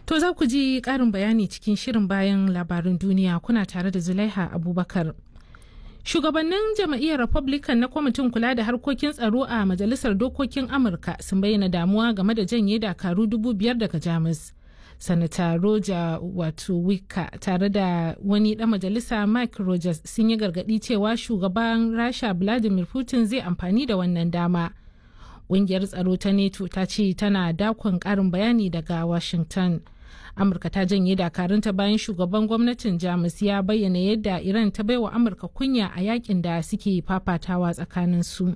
To za ku ji ƙarin bayani cikin shirin bayan labarin duniya kuna tare da Zulaiha Abubakar. Shugabannin jam'iyyar Republican na kwamitin kula da harkokin tsaro a Majalisar Dokokin Amurka sun bayyana damuwa game da janye dakaru dubu biyar daga Jamus. Sanata Roger wato Wika tare da wani ɗan majalisa Mike Rogers sun yi gargaɗi cewa shugaban Rasha Vladimir Putin zai amfani da wannan dama. Ƙungiyar tsaro ta NATO ta ce tana dakon ƙarin bayani daga Washington. amurka ta janye dakarunta bayan shugaban gwamnatin jamus ya bayyana yadda iran ta baiwa amurka kunya a yakin da suke fafatawa tsakanin su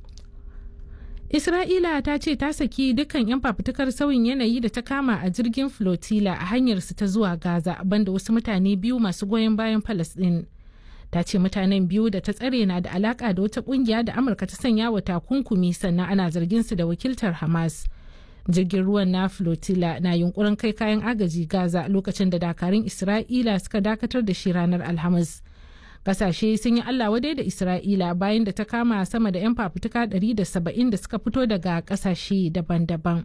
isra'ila ta ce ta saki dukkan 'yan fafutukar sauyin yanayi da ta kama a jirgin flotilla a hanyarsu ta zuwa gaza banda wasu mutane biyu masu goyon bayan palestine ta ce mutanen biyu da ta tsare na da alaka da wata kungiya da amurka ta sanya wa takunkumi sannan ana zargin su da wakiltar hamas jirgin ruwan na flotilla na yunkurin kai kayan agaji gaza lokacin da dakarun isra'ila suka dakatar da shi ranar alhamis kasashe sun yi allah wadai da isra'ila bayan da ta kama sama da 'yan fafutuka 170 da suka fito daga kasashe daban-daban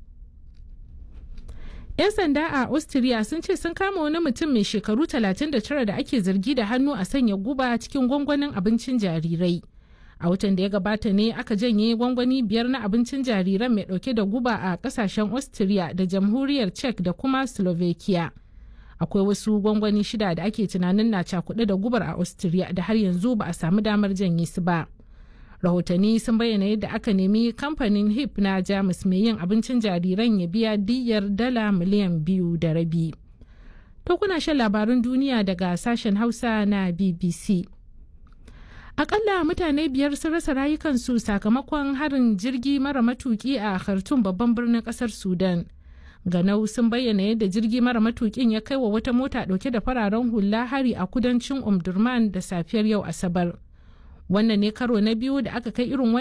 'yan sanda a austria sun ce sun kama wani mutum mai shekaru 39 da ake zargi da hannu a sanya guba cikin gwangwanin abincin jarirai a watan da ya gabata ne aka janye gwangwani biyar na abincin jariran mai dauke da guba a kasashen austria da jamhuriyar czech da kuma slovakia akwai wasu gwangwani shida da ake tunanin na cakuɗe da gubar a austria da har yanzu ba a samu damar janye su ba rahotanni sun bayyana yadda aka nemi kamfanin hip na jamus mai yin abincin jariran ya biya diyyar dala miliyan biyu da rabi to kuna shan labarun duniya daga sashen hausa na bbc akalla mutane biyar sun rasa rayukansu sakamakon harin jirgi mara matuki a khartoum babban birnin kasar sudan ganau sun bayyana yadda jirgi mara matukin ya kai wa wata mota dauke da fararen hula hari a kudancin umdurman da safiyar yau asabar wannan ne karo na biyu da aka kai irin